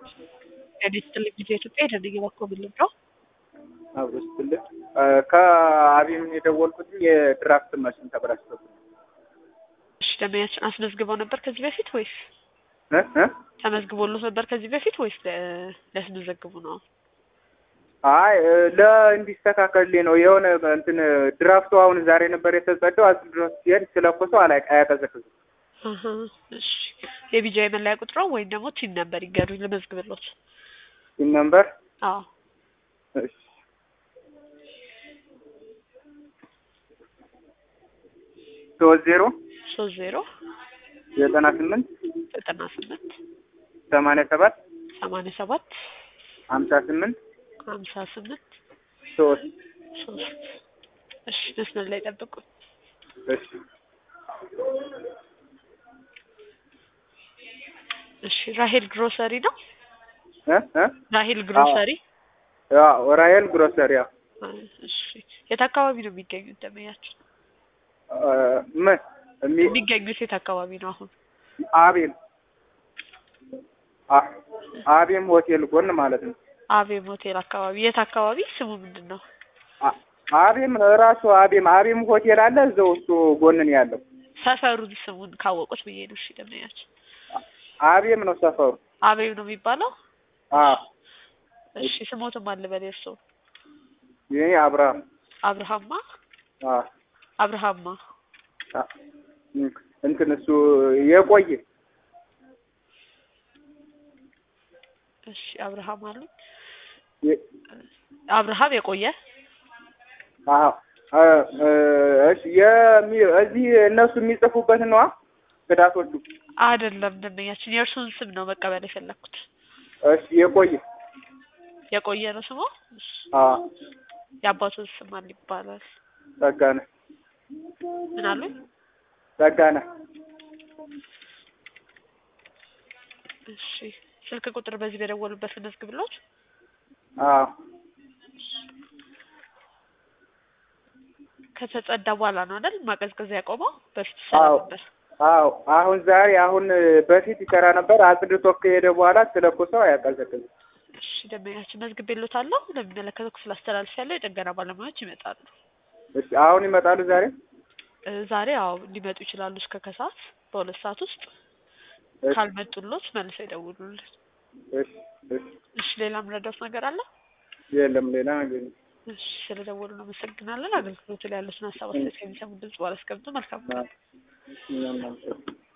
ጤና ይስጥልኝ ጊዜ ኢትዮጵያ የደንግ በኮብል ነው። አብሮ ስትልህ ከአቢም የደወልኩት የድራፍት ማሽን ተበላሽቶብኝ እሺ ደንበኛችን አስመዝግበው ነበር ከዚህ በፊት ወይስ እ እ ተመዝግቦሎት ነበር ከዚህ በፊት ወይስ ለ- ሊያስመዘግቡ ነው? አይ ለእንዲስተካከልልኝ ነው። የሆነ እንትን ድራፍቱ አሁን ዛሬ ነበር የተጸዳው። አጽድቶ ሲሄድ ስለኮሰው አላይ አያቀዘቅዝም። አሀ፣ እሺ የቢጃ የመለያ ቁጥሮ ወይም ደግሞ ቲን ነበር ይገሩኝ ልመዝግብሎት። ሲም ነምበር አዎ እሺ ሶስት ዜሮ ሶስት ዜሮ ዘጠና ስምንት ዘጠና ስምንት ሰማንያ ሰባት ሰማንያ ሰባት ሀምሳ ስምንት ሀምሳ ስምንት ሶስት ሶስት እሺ መስመር ላይ ጠብቁ። እሺ እሺ ራሄል ግሮሰሪ ነው። እ እ ራሄል ግሮሰሪ ያው ራሄል ግሮሰሪ ያው እሺ የት አካባቢ ነው የሚገኙት ደንበኛችን? እ ምን የሚ- የሚገኙት የት አካባቢ ነው አሁን? አቤል አ- አቤም ሆቴል ጎን ማለት ነው። አቤም ሆቴል አካባቢ የት አካባቢ ስሙ ምንድን ነው? አ- አቤም ራሱ አቤም አቤም ሆቴል አለ እዛው እሱ ጎን ነው ያለው። ሰፈሩን ስሙን ካወቁት ብዬ ነው። እሺ ደንበኛችን አቤም ነው ሰፈሩ። አቤም ነው የሚባለው። አ እሺ ስሞትም አለ በል እርስዎ ይሄ አብርሃም አብርሃማ አ አብርሃማ አ እንትን እሱ የቆየ እሺ አብርሃም አሉ የ- አብርሃም የቆየ አዎ እ እ እሺ የሚ እዚህ እነሱ የሚጽፉበት ነዋ ክዳቶቹ። አይደለም ደንበኛችን የእርሱን ስም ነው መቀበል የፈለግኩት። እሺ የቆየ የቆየ ነው ስሙ። እሺ አ የአባቱን ስም ማን ይባላል? ጸጋነ ምን አሉኝ? ጸጋነ እሺ ስልክ ቁጥር በዚህ በደወሉበት ልመዝግብሎት። አዎ ከተጸዳ በኋላ ነው አይደል ማቀዝቀዝ ያቆመው? በፊት አዎ። ይሰራ ነበር። አዎ አሁን ዛሬ አሁን በፊት ይሰራ ነበር። አጽድቶ ከሄደ በኋላ ስለኮሰው አያቀዘቅዝም። እሺ ደንበኛችን መዝግቤሎታለሁ። ለሚመለከተው ክፍል አስተላልፌያለሁ። የጥገና ባለሙያዎች ይመጣሉ። እሺ አሁን ይመጣሉ ዛሬ። እ ዛሬ አዎ ሊመጡ ይችላሉ እስከ ከሰዓት በሁለት ሰዓት ውስጥ እሺ ካልመጡሎት መልሰው ይደውሉልን። እሺ እሺ እሺ ሌላ ምረዳት ነገር አለ? የለም ሌላ ነገር የለም። እሺ ስለደወሉ እናመሰግናለን። አገልግሎቱ ላይ ያሉትን ሀሳብ አስተያየት ከሚሰሙ ድምጽ ባላስቀምጡ መልካም ቀን። እኛም እናመሰግናለን።